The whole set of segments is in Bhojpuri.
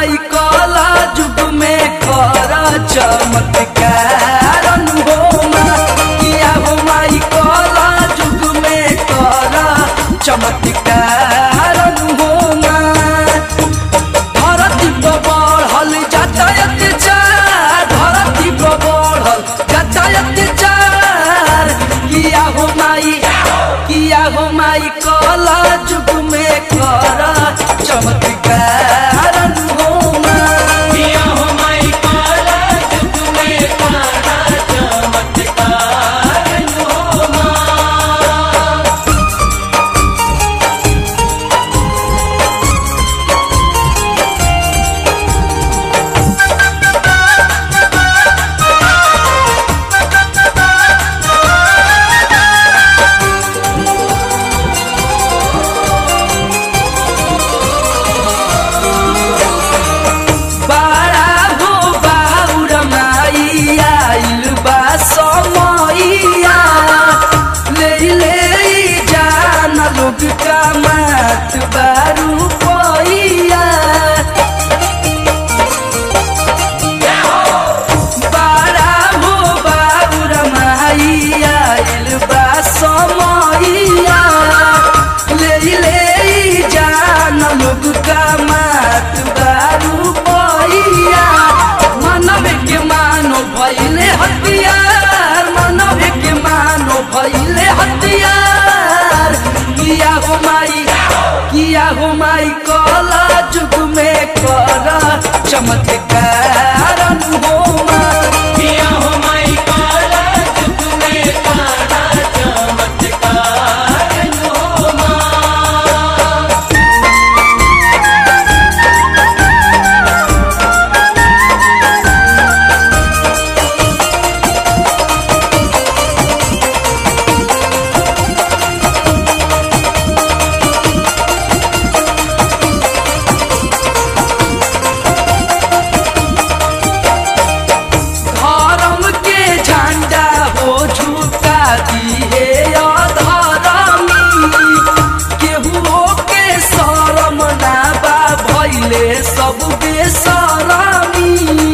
माई कला जुग में कर चमत्कार हो माँ किया हो माई कला जुग में कर चमत्कार हो माँ धरती पर बढ़ल यातायात चार धरती पर बढ़ल यातायात चार किया हो माई किया हो माई कला जुग में कर चमत्कार हो माँ किया हो माई काला जुग में काला चमत्कार हो माँ बाड़ा हो बाउर माई आइल बा समैया ले ले जान लोग का मात बारू पैया बाड़ा हो बाउर माई आइल बा समैया ले ले जान लोग का मात बारू पैया मानव के मानो भैले हथियार मानव के मानो भैले हथियार किया हो माई किया हो माई कला जुग में कर चमत्कार हो माँ किया हो माई काला जुग में काला चमत्कार हो माँ धर्म के झंडा हो झुका दिए अधर्मी केहू के शरम ना बा भैले सब बेसरमी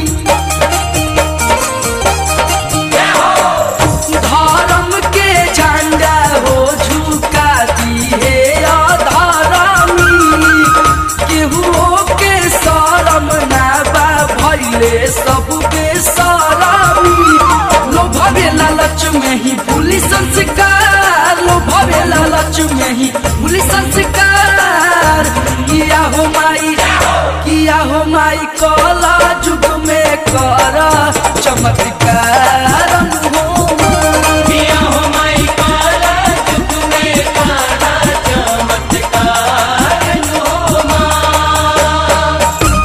धर्म के झंडा हो झुका दिए अधर्मी केहू के शरम ना बा भैले सब बेसरमी लोभवे लालच में ही भूली संस्कार लोभवे लालच में ही भूली संस्कार किया हो माई किया हो माई कला जुग में कर चमत्कार हो माँ। किया हो माई काला जुग में काला चमत्कार हो माँ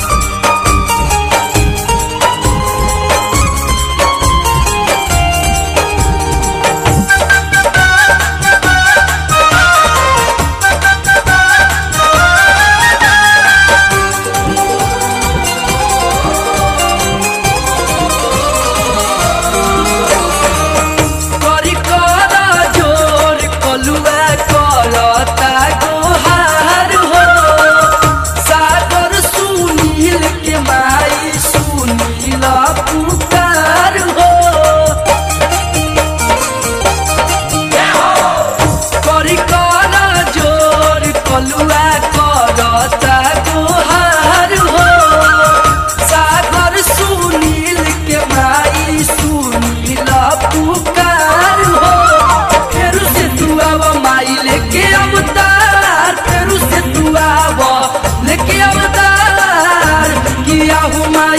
करी कर जोर कलुआ करता गोहार हो सागर सुनील के माई सुनील पुकार हो करी कर जोर कलुआ करता गोहार हो सागर सुनील के माई सुनील पुकार हो फेरू से तू आव माई लेके अवतार फेरू से तू आव लेके अवतार किया हो माई